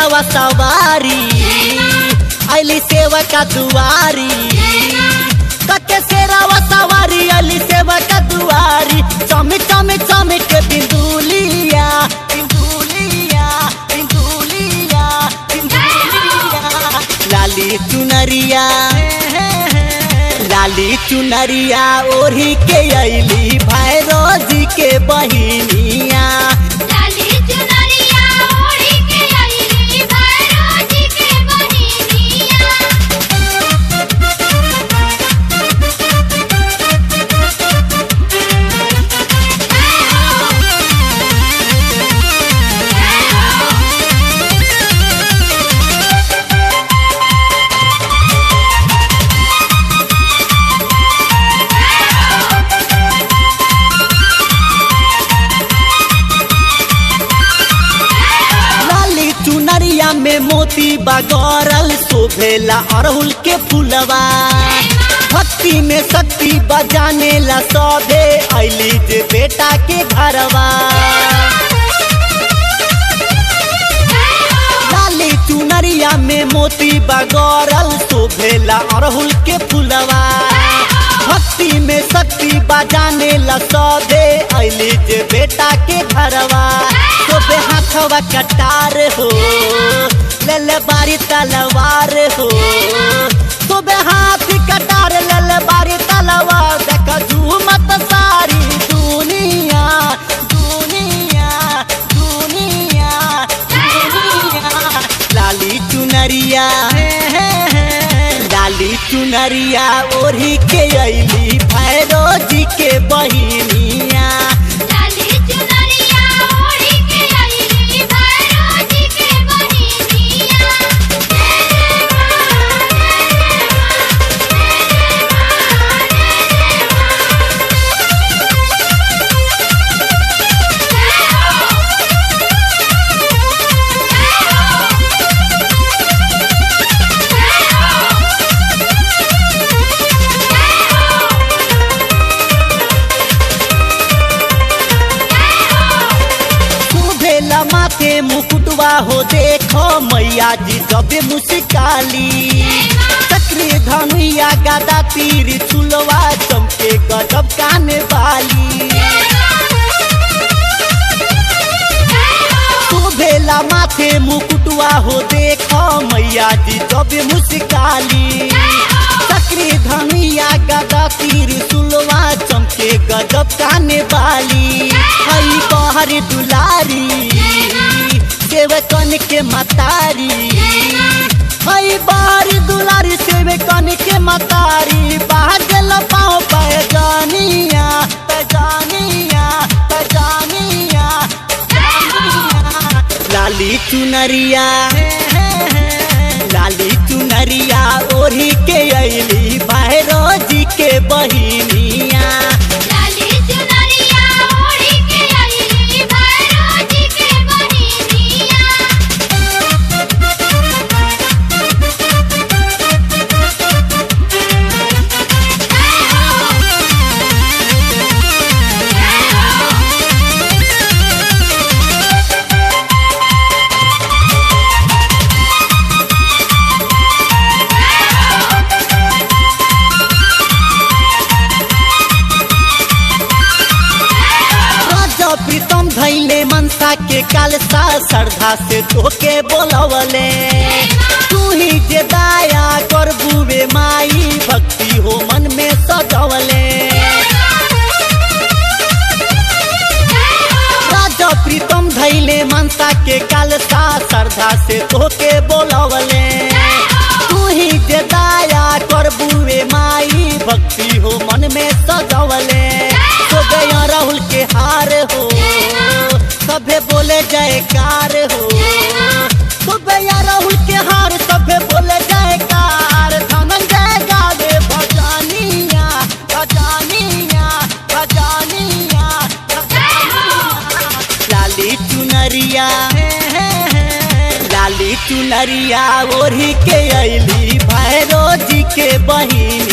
शेरावा सवारी अली सेवा का दुआरी कके शेरावा सवारी अली सेवा का दुआरी चम चम चम के बिंदुलिया बिंदुलिया बिंदुलिया बिंदुलिया लाली चुनरिया लाली चुनरिया ओढ़ी के अली भैरोजी के बहिनिया लाली चुनरिया ओढ़ी के अइली भैरो जी के बहिनिया लाली चुनरिया में मोती बगरल शोभेला अड़हुल के फूलवा भक्ति में शक्ति बजाने ला सौदे अली जे बेटा के घरवा लाली चुनरिया में मोती बगरल शोभेला अड़हुल के फूलवा भक्ति में शक्ति बजाने ला सौदे अली जे बेटा के घरवा शोभे हाथवा कटार हो लल बारी तलवार हो शोभे हाथ कटार लल बारी तलवार देख झूमत सारी दुनिया दुनिया दुनिया दुनिया लाली चुनरिया लाली चुनरिया ओढ़ी के अली भैरो जी के बहिनिया लाली चुनरिया ओढ़ी के अइली भैरो जी के बहिनिया भेला माथे मुकुटवा हो देखो मैया जी जबे मुस्काली चक्री धनुया गदा तीर चुलवा चमके गजब काने वाली तू भेला माथे मुकुटवा हो देखो मैया जी जबे मुस्काली चक्री धनुया गदा तीर चुलवा चमके गजब काने वाली हई बहर दुलारी सेवकन के मतारी हई बहर दुलारी सेवकन के मतारी बाहर गल पाओ पैजानिया पैजानिया पैजानिया लाली चुनरिया लाली चुनरिया ओढ़ी के अली भैरो जी के बहिनिया लाली चुनरिया ओढ़ी के अइली भैरो जी के बहिनिया राजा प्रीतम धैले मनसा के कालसा श्रद्धा से तोके बोलवले तू ही जे दाया कर बुवे माई भक्ति हो मन में सजवले राजा प्रीतम धैले मनसा के कालसा श्रद्धा से तोके बोलवले तू ही जे दाया कर बुवे माई भक्ति हो मन में सजवले तो गया राहुल के हार हो सभे बोले जयकार हो तो गया राहुल के हार सभे बोले जयकार धनंजय गावे भजानिया भजानिया भजानिया भजानिया लाली चुनरिया लाली चुनरिया ओढ़ी के अली भैरो जी के बहिनी